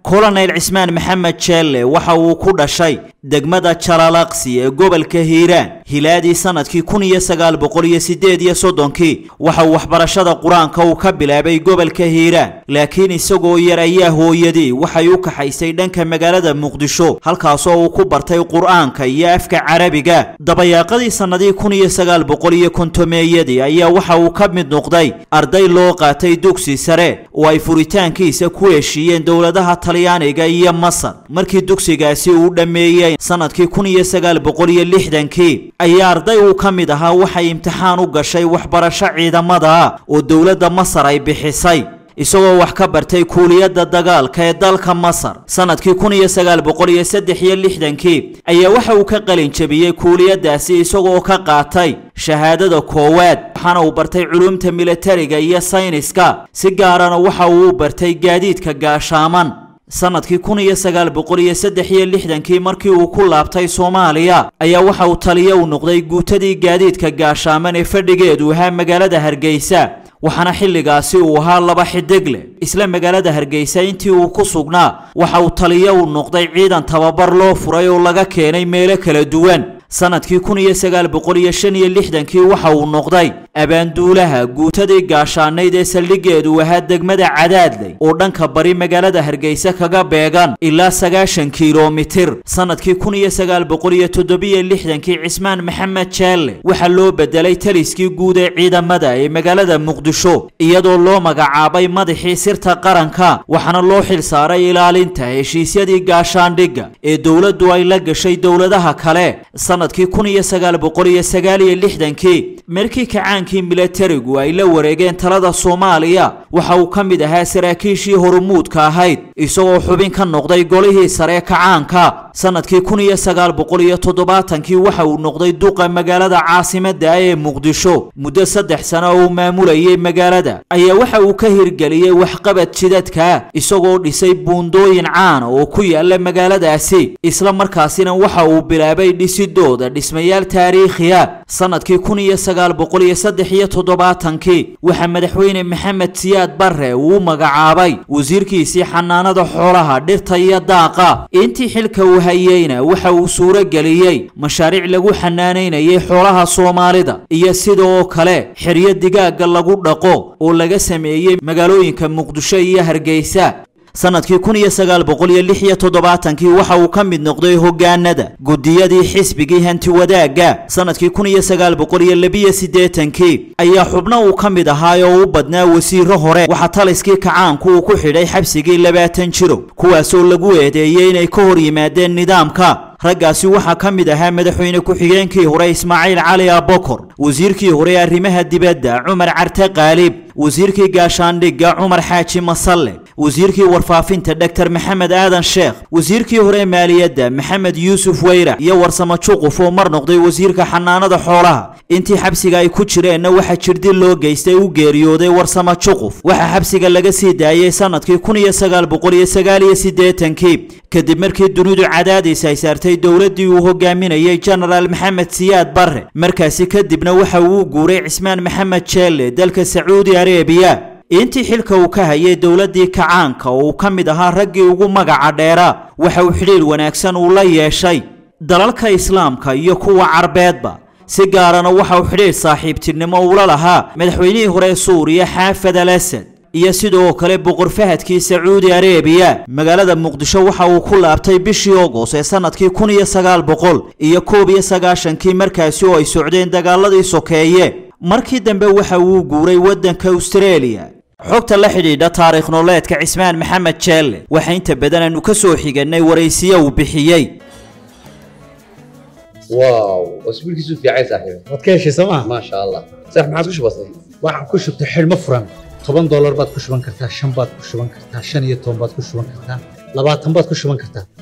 kolonel cismaan maxamed jeelle waxa uu ku dhashay degmada jalaalaqsi ee gobolka hiiraan hilaadii sanadkii kun iyo sagaal boqol iyo sideed iyo soddonkii waxa uu waxbarashada qur-aanka uu ka bilaabay gobolka hiiraan laakiin isagoo yar ayaa hooyadii waxay u kaxaysay dhanka magaalada muqdisho halkaasoo uu ku bartay qur-aanka iyo afka carabiga dabayaaqadii sannadii kun iyo sagaal boqol iyo kontomeeyadii ayaa waxa uu ka mid noqday arday loo qaatay dugsi sare oo ay furitaankiisa ku heshiiyeen dowladaha talyaaniga iyo masar markii dugsigaasi uu dhammeeyey sanadkii kun iyo sagaal boqol iyo lixdankii ayaa arday uu ka mid ahaa waxay imtixaan u gashay waxbarasho ciidamada ah oo dowladda masar ay bixisay isagoo wax ka bartay kuuliyadda dagaalka ee dalka masar sanadkii kun iyo sagaal boqol iyo saddex iyo lixdankii ayaa waxa uu ka qalin jebiyey kuuliyaddaasi isagoo ka qaatay shahaadada koowaad waxaana uu bartay culumta militariga iyo sayniska si gaarana waxa uu u bartay gaadiidka gaashaaman sanadkii kun iyo sagaal boqol iyo saddex iyo lixdankii markii uu ku laabtay soomaaliya ayaa waxa uu taliyo u noqday guutadii gaadiidka gaashaaman ee fadhigeedu ahaa magaalada hargeysa waxaana xilligaasi uu ahaa laba xidig leh isla magaalada hargeysa intii uu ku sugnaa waxa uu taliyo u noqday ciidan tababar loo furay oo laga keenay meelo kala duwan sanadkii kun iyo sagaal boqol iyo shan iyo lixdankii waxa uu noqday abaanduulaha guutadii gaashaanayd ee saldhigeedu ahaa degmada cadaadley oo dhanka bari magaalada hargeysa kaga beegan ilaa sagaashan kilomitir sanadkii kun iyo sagaal boqol iyo toddobiyo lixdankii cismaan maxamed jeelle waxaa loo bedelay taliskii guud ee ciidamada ee magaalada muqdisho iyadoo loo magacaabay madaxii sirta qaranka waxaana loo xil saaray ilaalinta heshiisyadii gaashaandhigga ee dowladdu ay la gashay dowladaha kale sanadkii kun iyo sagaal boqol iyo sagaal iyo lixdankii markii kacaankii milatarigu ay la wareegeen talada soomaaliya waxa uu ka mid ahaa saraakiishii horumuudka ahayd isagoo xubin ka noqday golihii sare kacaanka sanadkii kun iyo sagaal boqol iyo toddobaatankii waxa uu noqday duqa magaalada caasimadda ah ee muqdisho muddo saddex sano oo uu maamulayay magaalada ayaa waxa uu ka hirgeliyey waxqabad jidadka isagoo dhisay buundooyin caana oo ku yaala magaaladaasi isla markaasina waxa uu bilaabay dhisidooda dhismayaal taariikhiya sanadkii kun iyo sagaal boqol iyo saddex iyo toddobaatankii waxaa madaxweyne maxamed siyaad barre uu u magacaabay wasiirkiisii xanaanada xoolaha dhirta iyo daaqa intii xilka uu hayeyna waxa uu suuro geliyey mashaariic lagu xanaanaynayay xoolaha soomaalida iyo sidoo kale xeryo digaaga lagu dhaqo oo laga sameeyey magaalooyinka muqdisho iyo hargeysa sanadkii kun iyo sagaal boqol iyo lix iyo toddobaatankii waxa uu ka mid noqday hogaanada gudiyadii xisbigii hanti wadaagga sanadkii kun iyo sagaal boqol iyo labiyo siddeetankii ayaa xubno uu ka mid ahaa oo u badnaa wasiiro hore waxaa taliskii kacaanku uu ku xidhay xabsigii labaatan jiro kuwaasoo lagu eedeeyey inay ka hor yimaadeen nidaamka raggaasi waxaa ka mid ahaa madaxweyne ku-xigeenkii hore ismaaciil cali abokor wasiirkii hore arrimaha dibadda cumar carte qaalib wasiirkii gaashaandhigga cumar xaaji masalle wasiirkii warfaafinta dogtor maxamed aadan sheekh wasiirkii hore maaliyadda maxamed yuusuf weyra iyo warsamo juquf oo mar noqday wasiirka xanaanada xoolaha intii xabsiga ay ku jireenna waxaa jirdil loo geystay u geeriyooday warsamo juquf waxaa xabsiga laga sii daayey sanadkii kun iyo sagaal boqol iyo sagaal iyo siddeetankii kadib markii dunidu cadaadiis ay saartay dowladdii uu hogaaminayay genaraal maxamed siyaad barre markaasi kadibna waxa uu guuray cismaan maxamed jeelle dalka sacuudi arebiya intii xilka uu ka hayay dowladdii kacaanka oo uu ka mid ahaa raggii ugu magaca dheera waxa uu xidhiir wanaagsan uu la yeeshay dalalka islaamka iyo kuwa carbeedba si gaarana waxa uu xidhiir saaxiibtinimo ula lahaa madaxweynihii hore suuriya xaafad al asad iyo sidoo kale boqor fahadkii sacuudi arebiya magaalada muqdisho waxa uu ku laabtay bishii ogos ee sanadkii kun iyo sagaal boqol iyo koob iyo sagaashankii markaasi oo ay socdeen dagaaladii sokeeye markii dambe waxa uu guuray waddanka austareeliya xogta la xidhiidha taariikh nololeedka cismaan maxamed jeelle waxa inta badan aanu ka soo xiganay waraysiyo uu bixiyey واو واسبوع كيسو في عايز صاحبي waad ka heshay sooma ما شاء الله صح ما عاد وش بصي waxaan ku shubtay xidhmo furan toban doolar baad ku shuban kartaa shan baad ku shuban kartaa shan iyo toban baad ku shuban kartaa labaatan baad ku shuban kartaa